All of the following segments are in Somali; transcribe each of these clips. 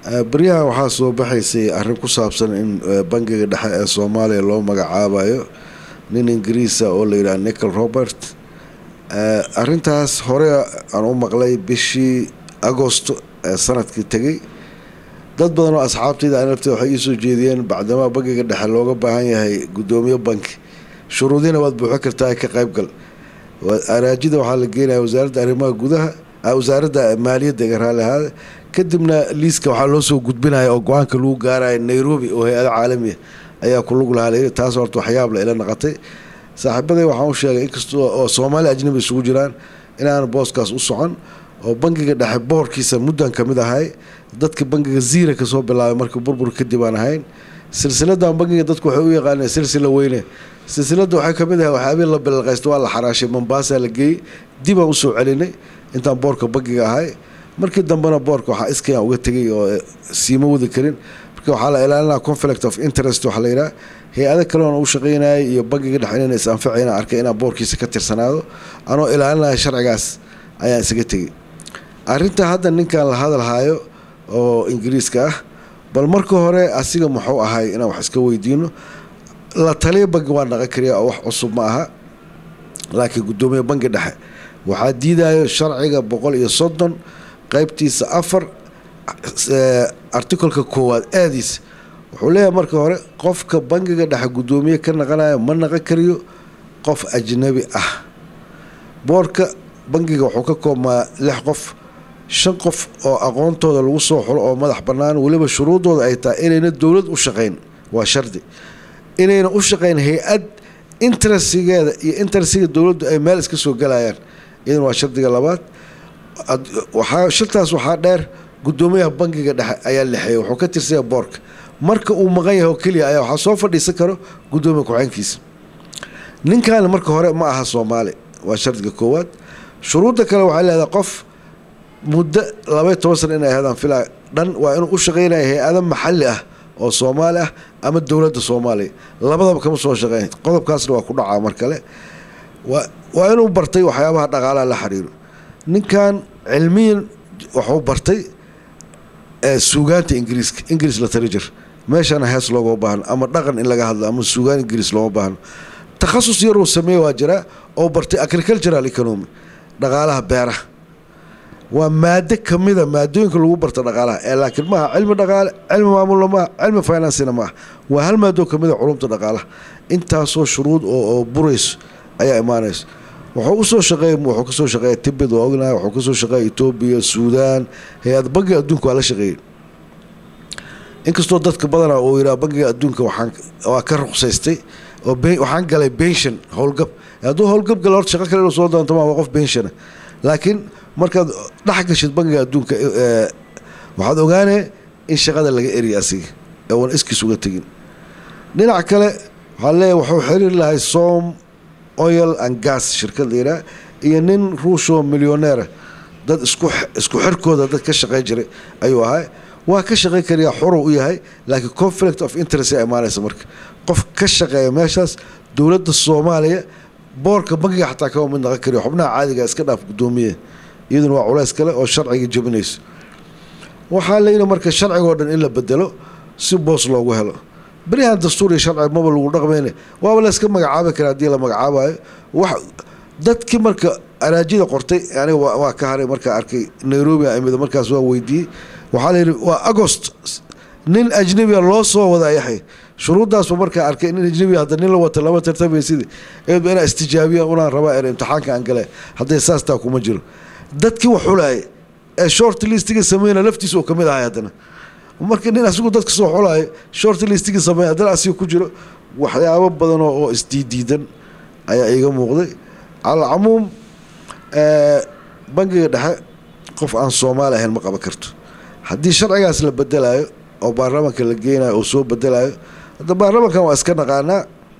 beryahan waxaa soo baxaysay arrin ku saabsan in bangiga dhexe ee soomaaliya loo magacaabayo nin ingiriisa oo la yidhaha nichol robert arrintaas hore aan u maqlay bishii agosto ee sanadkii tegay dad badan oo asxaabtayda an lafteeda waxay iisoo jeediyeen bacdamaa bangiga dhexe looga baahan yahay guddoomiye banki shuruudiina waad buuxin kartaa ka qaybgal araajida waxaa la geenaya wasaaradda arrimaha gudaha wasaaradda maaliyadda iga raali ahaada kadibna liiska waxaa loo soo gudbinaya oo go-aanka lagu gaaraya nairobi oo hay-ada caalamiya ayaa ku lug lahaa layiri taas horta waxyaab la ila naqatay saaxiibaday waxaan u sheegay inkastoo oo soomaali ajnabi isugu jiraan inaan booskaas u socon oo bangiga dhexe boorkiisa muddan ka mid ahay dadka bangiga ziira kasoo bilaabay markii burbur kadib aan ahayn silsiladan bangiga dadku waxay u yaqaaneen silsila weyne silsiladda waxay kamid ahay waxyaabii la bilalqaysto waa la xaraashay mombasa la geeyey dibaan usoo celinay intaan boorka bangiga ahay markii dambena boorka waxaa iskayaan uga tegay oo siima wadi karin marka waxaa la ilaalinaa conflict of interest waxaa la yidhaha hay-ado kaleona u shaqaynayay iyo bangiga dhexe inayna is anfacayna arkay inaan boorkiisa ka tirsanaado anoo ilaalinaya sharcigaas ayaan isaga tegay arrinta hadda ninkan la hadalhayo oo ingiriiska ah bal marka hore asiga muxuu ahay inaan wax iska weydiino la taliya bangi waa naqan kariya oo wax cusub ma aha laakiin guddoomiye bangi dhexe waxaa diidayo sharciga boqol iyo soddon qaybtiisa afar articolka koowaad aadiisa wuxuu leeyahay marka hore qofka bangiga dhexe guddoomiye ka naqanayo ma naqan kariyo qof ajnabi ah boorka bangiga wuxuu ka koobmaa lix qof shan qof oo aqoontooda lagu soo xulo oo madax bannaan weliba shuruuddooda ay tahay inayna dowlad u shaqayn waa shardi inayna u shaqayn hay-ad interestigeeda iyo interestiga dowladdu ay meel iska soo galayaan iyadan waa shardiga labaad waxaa shirtaas waxaa dheer guddoomiyaha bangiga dhexe ayaa lexeeyay wuxuu ka tirsaya boorka marka uu maqan yahay oo keliya ayaa waxaa soo fadhiisan karo guddoomiya ku-xeenkiisa ninkan marka hore ma aha soomaali waa shardiga koowaad shuruudda kale waxay leedahay qof muddo labaiy toban sana inay ahaydaan filaa dhan waa inuu u shaqaynaya hay-ado maxalli ah oo soomaali ah ama dowladda soomaaliya labadaba kama soo shaqeyn qodobkaasna waa ku dhacaa mar kale waa inuu bartay waxyaabaha dhaqaalaha la xiriiro ninkan cilmiyan wuxuu bartay suugaanta ingiriiska ingiriis literature meeshana hees loogama baahno ama dhaqan in laga hadlo ama suugaan ingiriis looma baahno takhasus yaruu sameeye waa jiraa oo bartay agricultural economy dhaqaalaha beeraha waa maado kamida maadooyinka lagu barta dhaqaalaha ee laakiin maaha cilmi dhaqaale cilmi maamulna maaha cilmi financina maaha waa hal maadoo kamida culumta dhaqaalaha intaasoo shuruud oo burayso ayaa imaanayso wuxuu usoo shaqeey wuxuu kasoo shaqeeya tibid waa ognahay wuxuu kasoo shaqeeya etoobiya suudaan hay-ad bangiga adduunka waa la shaqeeyey inkastoo dadka badanaa uu yidhaha bangiga adduunka waxaan waa ka ruqsaystay oo waxaan galay benshon howlgab hadduu howlgab gala horta shaqo kale inuu soo doonto ma waa qof benshona laakiin markaad dhex gashid bangiga adduunka waxaad ogaanee in shaqada laga eriya asiga ee uuna iskiis uga tegin dhinac kale waxaa leeyahy wuxuu xiriir lahay som oil and gas shirkad la yidhaha iyo nin ruushoo milyoneera dad isku isku xirkooda dad ka shaqayn jiray ayuu ahaa waa ka shaqayn karayaa xorow u yahay laakiin conflict of interest aa imaanaysa marka qof ka shaqeeya meeshaas dowladda soomaaliya boorka bangiga xataa kama mid naqan kariyo xubnaha caadiga iska dhaaf guddoomiye iyaduna waa culays kale oo sharciga jabinayso waxaa layidhi marka sharcigoo dhan in la bedelo si boos loogu helo beryahan dastuur iyo sharci maba lagu dhaqmayne waaba layska magacaabi kara haddii la magacaabayo wax dadkii marka araajida qortay aniga waa ka haray markaa arkay nairobi a imid markaas waa weydiiyey waxaa layidhi waa agost nin ajnabiga loo soo wadaa yaxay shuruuddaasba markaa arkay nin ajnabiga hadda nin la wata lama tartamaysid eedba inaa istijaabiya unaan rabaa er imtixaanka aan gale hadday saas taa kuma jiro dadkii wax xulaayay ee short listiga sameyna laftiisa oo kamid ahay haddana marka nin asigu dadka soo xulaayo short listiga sameey haddana asiga ku jiro waxyaabo badanoo oo isdiidiidan ayaa iiga muuqday cala camuum bangiga dhexe qof aan soomaali ahayn ma qaban karto haddii sharcigaas la bedelayo oo baarlamaanka la geynayo oo soo bedelayo hadda baarlamankan waa iska naqaanaa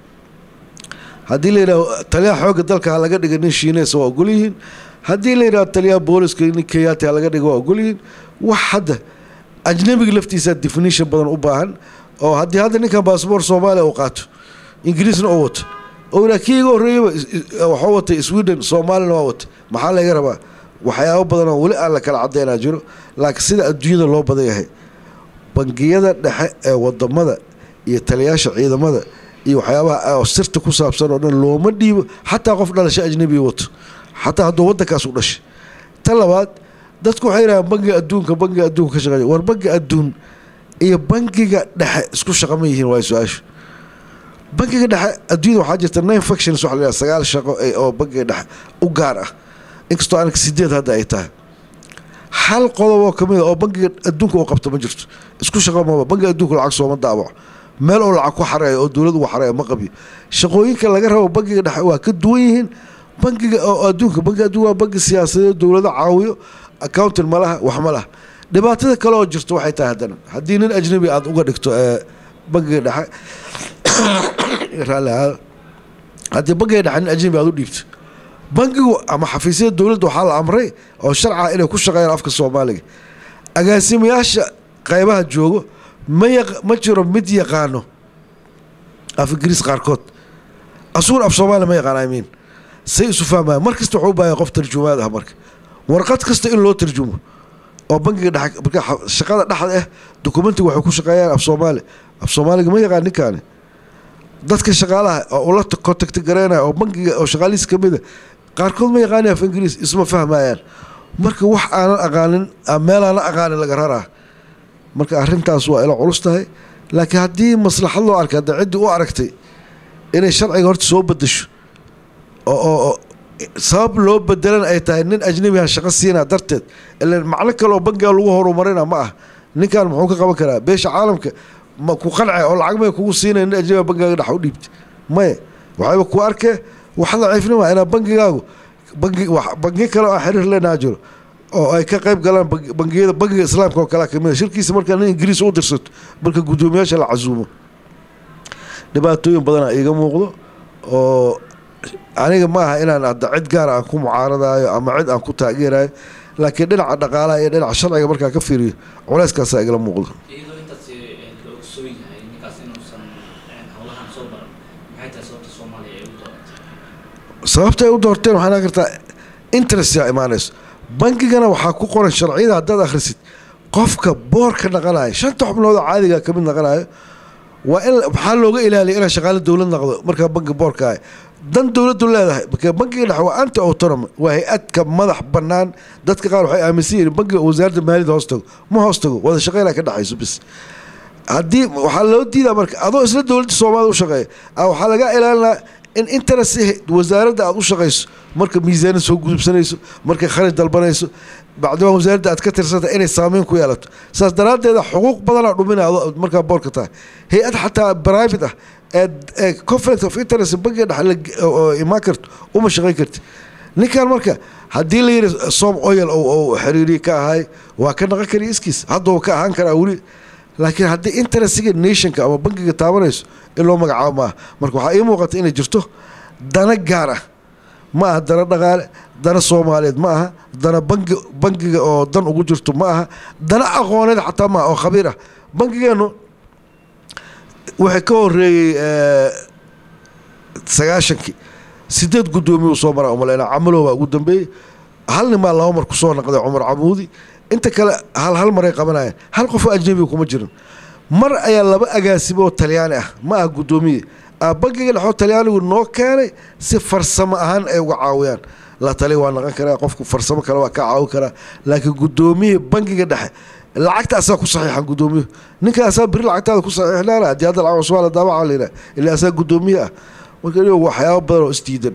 haddii la yidhaho taliyaha xoogga dalka ha laga dhiga nin shiineys waa ogol yihiin haddii la yidhaho taliyaha booliska nin keyaati ha laga dhiga waa ogol yihiin wax hadda ajnabiga laftiisa definition badan u baahan oo haddii hadda ninkan baasboor soomaaliya uu qaato ingiriisna oo wato oo ilaa kii iga horreeyaba waxuu watay sweden soomaalina waa watay maxaa laga rabaa waxyaabo badan oo weli aan la kala cadaynaa jiro laakiin sida adduunyada loo badan yahay bangiyada dhexe ee wadamada iyo taliyaasha ciidamada iyo waxyaabaha oo sirta ku saabsan oo dhan looma dhiibo xataa qof dhalasho ajnabiga wato xataa hadduu waddankaas u dhashay ta labaad dadku waxay yidhahaan bangiga adduunka bangiga adduunka ka shaqeeya war bangiga adduun iyo bangiga dhexe isku shaqa ma yihiin waa su-aashu bangiga dhexe adduunyada waxaa jirta nine factions waxa la yidhaha sagaal shaqo oo bangiga dhexe u gaar ah inkastoo anaka sideed hadda ay tahay hal qodob oo kamid a oo bangiga adduunka uu qabto ma jirto isku shaqo maba bangiga adduunka lacag sooma daabaco meel oo lacag ku xareeyo oo dowlad ugu xareeyo ma qabiyo shaqooyinka laga rabo bangiga dhexe waa ka duwan yihiin bangiga oo adduunka bangiga adduunka waa bangi siyaasadeed dowlado caawiyo accounting ma laha wax ma laha dhibaatada kale oo jirto waxay tahay haddana haddii nin ajnabi aada uga dhigto ee bangiga dhexe raalli ahaada haddii bangiga dhexe nin ajnabi aada u dhiibto bangigu ama xafiisyada dowladda waxaa la amray oo sharca inay ku shaqeeyaan afka soomaaliga agaasimayaasha qaybaha joogo ma yaq ma jiro mid yaqaano af ingiriis qaarkood asuun af soomaaliya ma yaqaan imiin say isu fahmaya mar kasta wuxuu u baahaya qof tarjumaad ah marka warqad kasta in loo tarjumo oo bangiga dhexe marka shaqada dhexda ah dokumentiga waxay ku shaqeeyaan af soomaali af soomaaliga ma yaqaan ninkaani dadka shaqaalaha oo ula contacti gareynaya oo bangiga oo shaqaalihiis ka mida qaarkood ma yaqaani af ingiriis isma fahmayaan marka wax aanan aqaanin meel aanan aqaanin laga raraa marka arrintaas waa ila culus tahay laakiin haddii maslaxad loo arkay hadda ciddii u aragtay inay sharciga horta soo bedasho oo sabab loo bedelan ay tahay nin ajnabiha shaqo siinaa darteed ilan macno kale oo bangiga lagu horumarina ma ah ninkan muxuu ka qaban karaa beesha caalamka ma ku qance oo lacag may kugu siinaya nin ajnabiga bangigaaga dhex u dhiibta maya waxayba ku arkee wax daciifnima inaa bangigaagu bangi bangi kale oo xiriir leenaa jiro oo ay ka qayb galaan bangiyada bangiga islaamka oo kale kamid shirkiisa markaa nin ingiriis u dirsato marka guddoomiyaasha la casuumo dhibaatooyin badana iiga muuqdo oo aniga ma aha inaan hadda cid gaara aan ku mucaaradaayo ama cid aan ku taageerayo laakiin dhinaca dhaqaalaha iyo dhinaca sharciga markaa ka fiiriyo culeyskaasaa igala muuqdo iyadoo intaas la ogsoon yahay ninkaas inuusan howlahan soo baran maxay tahay sababta soomaaliya ay u dooratay sababta ay u doorteen waxaa naan kartaa interest yaa imaanayso bangigana waxaa ku qoran sharciyada haddaad akhrisid qofka boorka naqanayo shanta xubnood oo caadiga ka mid naqanayo waa in maxaa looga ilaaliya inaa shaqaale dowlad naqdo markaa bangi boorka ah dan dowladdu leedahay marka bangiga dhexe waa anti autonomy waa hay-adka madax bannaan dadka qaar waxay aaminsan yihiin bangiga wasaaradda maaliyadda hoos tago ma hoos tago wada shaqeynaa ka dhexayso bis haddii waxaa loo diidaa marka adoo isla dowladda soomaalida u shaqeeya waxaa laga ilaalinaa in interest wasaaradda aada u shaqayso marka miisaanad soo gudubsanayso markay kharaj dalbanayso bacdimaa wasaaradda aad ka tirsanta inay saameyn ku yeelato saas daraaddeeda xuquuq badanaa dhuminaya adoo markaa boorka tahay hay-ad xataa private ah ee conflict of interest bangiga dhex oo imaan karto uma shaqayn karti ninkan marka haddii la yidhi som oil oo xiriiriye ka ahay waa ka naqon kariya iskiis hadduu ka ahaan karaa weli laakiin haddii interestiga nationka ama bangiga taabanayso in loo magacaabo maaha marka waxaa ii muuqata inay jirto dana gaar ah ma aha dana dhaqaale dana soomaaliyeed ma aha dana bangi bangiga oo dan ugu jirto ma aha dana aqooneed xataa maaha oo khabiir ah bangigeenu waxay ka horeeyey sagaashankii sideed guddoomiye uu soo maraa umaleyna camalow baa ugu dambeeyey hal nimaa laba mar kusoo naqday cumar camuudi inta kale hal hal maray qabanayeen hal qofoo ajnabiga kuma jirin mar ayaa laba agaasimo oo talyaani ah ma ah guddoomiye bangiga dhexoo talyaanigu noo keenay si farsamo ahaan ay uga caawiyaan la tali waa naqon karaa qofku farsamo kale waa ka caawin karaa laakiin guddoomiye bangiga dhexe lacagta asaa ku saxiixan guddoomiye ninka asaa beri lacagtaada ku saxiixnaana haddii hadda lacag cusbaa la daabaca la yidhaha ilaa asaa guddoomiye ah marka inigo waxyaabo badan oo isdiidan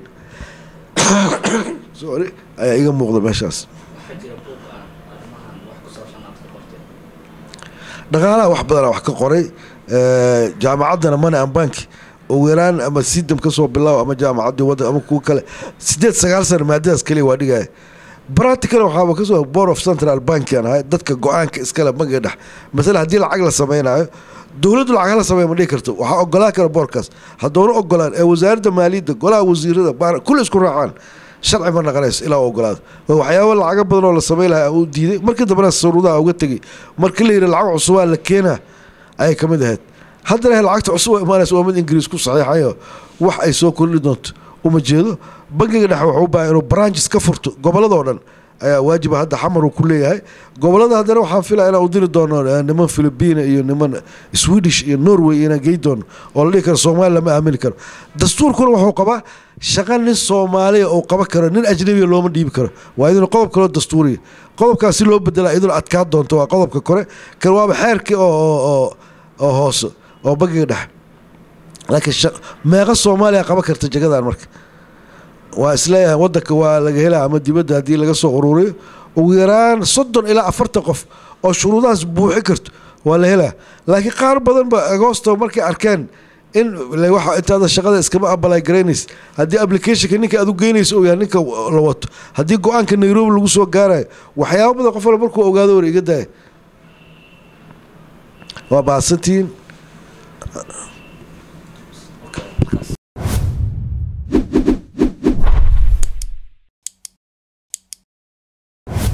sorry ayaa iga muuqda meeshaas waxaa jira buuq ah arrimahan wax ku saabsan aad ka qorteen dhaqaalaha wax badanaa wax ka qoray jaamacaddana money and bank ugu yaraan ama sidam ka soo bilaabo ama jaamacaddii wadda ama kuwa kale sideed sagaal sana maadadaas kaliya waa dhigaya practical waxaaba kasoo board of central bankian ahay dadka go-aanka iskale bangiga dhex masale haddii lacag la sameynayo dowladdu lacag hala sameeya ma dhihi karto waxaa ogolaan kara boorkaas haddoona ogolaan ee wasaaradda maaliyadda golaha wasiirada baar kulli isku raacaan sharci ma naqanayso ilaa u ogolaado waa waxyaaba lacago badan oo la sameyn lahaa uu diiday markii dambena saruudaha uga tegey markii la yidhi lacag cusubaa la keenaa ayay ka mid ahayd haddana lacagta cusub oo imaanaysa waa mid ingiriis ku saxiixayo wax ay soo kordhi doonto uma jeedo bangiga dhexe wuxuu u baahay inuu branches ka furto gobolladoo dhan ayaa waajiba hadda xamar uu ku leeyahay gobolada haddana waxaan filaya inaan u diri doono eh, niman philibiina iyo niman swedish iyo norway inaan gey doono oo la dhihi karo soomaali lama aamini karo dastuurkuna wuxuu qabaa shaqa nin soomaaliya oo qaban karo nin ajnabiya looma dhiibi karo waa idin qodob kaloo dastuuriya qodobkaasi loo bedela idin adkaa doonto waa qodobka kore kan waaba xeerkii oo oo- oo oo hoose oo bangiga dhexe laakiin shaq- meeqa soomaaliya qaban karta jagadan marka waa isleeyahay wadanka waa laga helaa ama dibadda haddii laga soo ururiyo ugu yaraan soddon ilaa afartan qof oo shuruudahaas buuxi karto waa la helaa laakiin qaar badan ba agoosto markay arkeen in le- waxa intaada shaqada iskama abalay garaynays haddii applicationka ninka aad u geynayso uu yahay ninka la wato haddii go-aanka nairobi lagu soo gaarayo waxyaabo badan qof wala markuu ogaado war iga daaya waa baadsantihiin